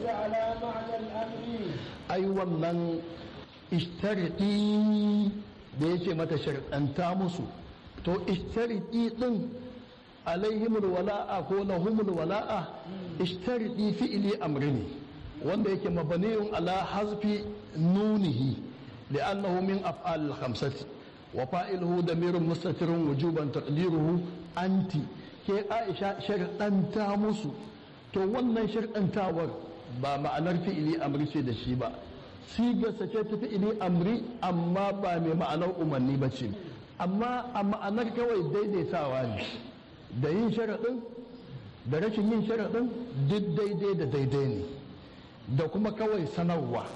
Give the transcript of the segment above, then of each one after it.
على معنى الأمر ai wannan ishtaridi da ya ce mata sharɗanta musu to ishtaridi ɗin alaihimul wala'a ko lahumul wala'a ishtaridi fi'ili amri ne wanda yake mabaniyun ala hazfi nunihi li'annahu min af'al khamsati wa fa'iluhu damirun mustatirun wujuban taqdiruhu anti ke Aisha sharɗanta musu to wannan sharɗantawar ba ma'anar fi'ili amri ce da shi ba sigarsa ce ta fi'ili amri amma ba mai ma'anar umarni ba ce amma a ma'anar kawai daidaitawa ne da yin sharaɗin da rashin yin sharaɗin duk daidai da daidai ne da kuma kawai sanarwa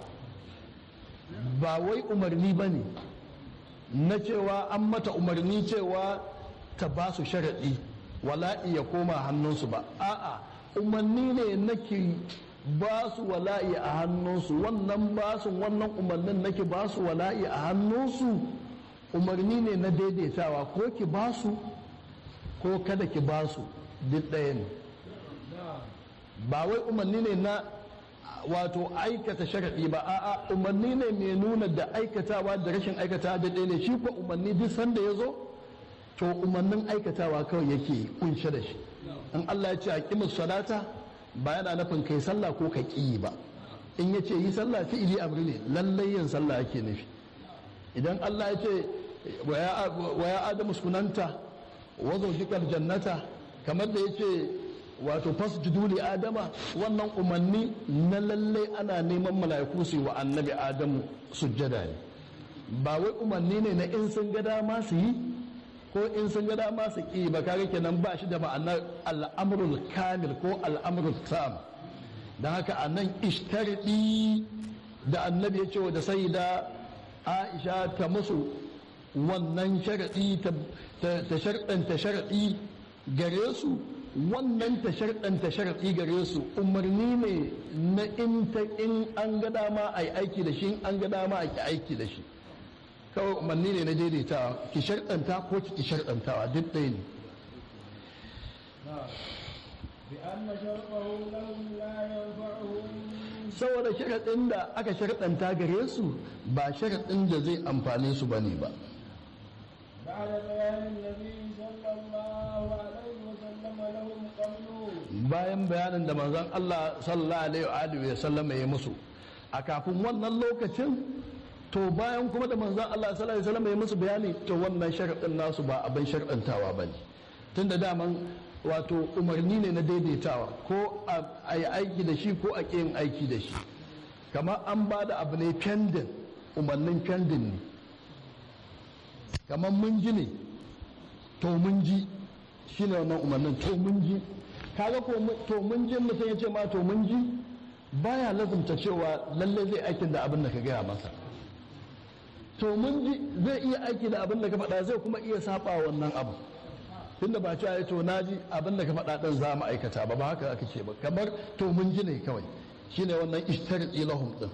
ba wai umarni ba ne na cewa an mata umarni cewa ta ba su sharaɗi wala'i ya koma hannunsu ba a'a umarni ne nake ba su wala'i a hannunsu wannan ba su wannan umarnin nake ba su wala'i a hannunsu umarni ne na daidaitawa ko ki ba su ko kada ki ba su duk ɗaya ne ba wai umarni ne na wato aikata sharaɗi ba a'a umarni ne mai nuna da aikatawa da rashin aikatawa da ɗaya ne shi ko umarni duk sanda ya zo to umarnin aikatawa kawai yake kunshe da shi in Allah ya ce a kimus salata ba yana nufin kai sallah ko ka ƙi ba in ya ce yi sallah fi'ili amri ne lallai yin sallah ake nufi idan Allah ya ce wa ya adamu sunanta wa zawjikal jannata kamar da ya ce wato fasjudu li adama wannan umarni na lallai ana neman mala'iku su wa annabi adamu sujjada ne ba wai umarni ne na in sun ga dama su yi ko in sun ga dama su ƙi ba kaga kenan ba shi da ma'anar al'amrul kamil ko al'amrul tam don haka a nan ishtarɗi da annabi ya ce da sai da aisha ta musu wannan sharaɗi ta sharɗanta sharaɗi gare su wannan ta sharɗanta sharaɗi gare su umarni ne na in ta in an ga dama a yi aiki da shi in an ga dama a ki aiki da shi kawai umarni ne na daidaitawa ki sharɗanta ko ki sharɗantawa duk ɗaya ne بأن شرطه لهم لا ينفعهم saboda sharaɗin da aka sharɗanta gare su ba sharaɗin da zai amfane su bane ba بعد بيان النبي صلى الله عليه وسلم لهم قبله bayan bayanin da manzon Allah sallallahu alaihi wa sallama ya musu a kafin wannan lokacin to bayan kuma da manzon Allah sallallahu alaihi wa sallama ya musu bayani to wannan sharaɗin nasu ba abin sharɗantawa bane tunda daman wato umarni ne na daidaitawa ko a yi aiki da shi ko a ƙi yin aiki da shi kamar an ba da abu ne pending umarnin pending ne kamar mun ji ne to mun ji shi ne wannan umarnin to mun ji kaga ko to mun ji mutum ya ce ma to mun ji baya lazumta cewa lalle zai aikin da abin da ka gaya masa to mun ji zai iya aiki da abin da ka faɗa zai kuma iya saba wannan abu tunda ba cewa to na ji abin da ka faɗa ɗin za mu aikata ba ba haka aka ce ba kamar to mun ji ne kawai shine wannan ishtarqi lahum din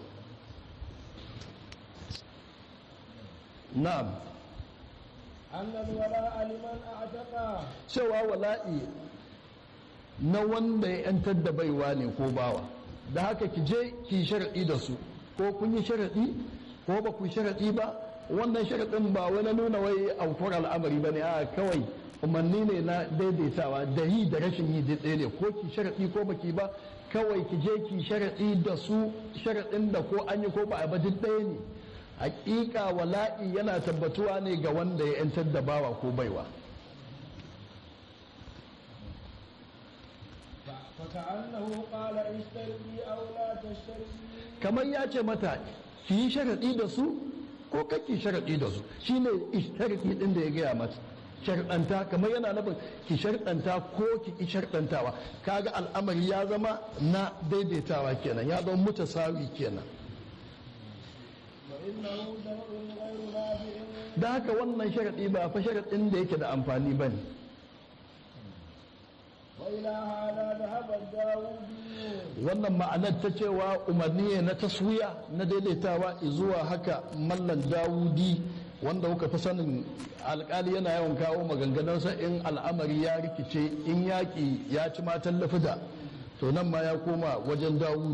na'am أن الولاء لمن أعتقى cewa wala'i na wanda ya yantar da baiwa ne ko bawa da haka ki je ki sharaɗi da su ko kun yi sharaɗi ko ba ku yi sharaɗi ba wannan sharaɗin ba wani nuna wai aukuwar al'amari ba ne a kawai umarni ne na daidaitawa da yi da rashin yi dai ɗaya ne ko ki sharaɗi ko baki ba kawai ki je ki sharaɗi da su sharaɗin da ko an yi ko ba a ba duk ɗaya ne hakika wala'i yana tabbatuwa ne ga wanda ya yantar da bawa ko baiwa فكأنه قال اشتري أو لا تشتري kamar ya ce mata ki yi sharaɗi da su ko kake sharaɗi da su shine ishtarki din da ya gaya mata sharɗanta kamar yana nufin ki sharɗanta ko ki ki sharɗantawa kaga al'amari ya zama na daidaitawa kenan ya zama mutasawi kenan وإنه شرع غير نافع da haka wannan sharaɗi ba fa sharaɗin da yake da amfani ba ne وإلى هذا ذهب الداودي wannan ma'anar ta cewa umarni ne na taswiya na daidaitawa zuwa haka mallan dawudi wanda kuka fi sanin alkali yana yawan kawo maganganunsa in al'amari ya rikice in yaƙi ya ci matan lafida to nan ma ya koma wajen dawudi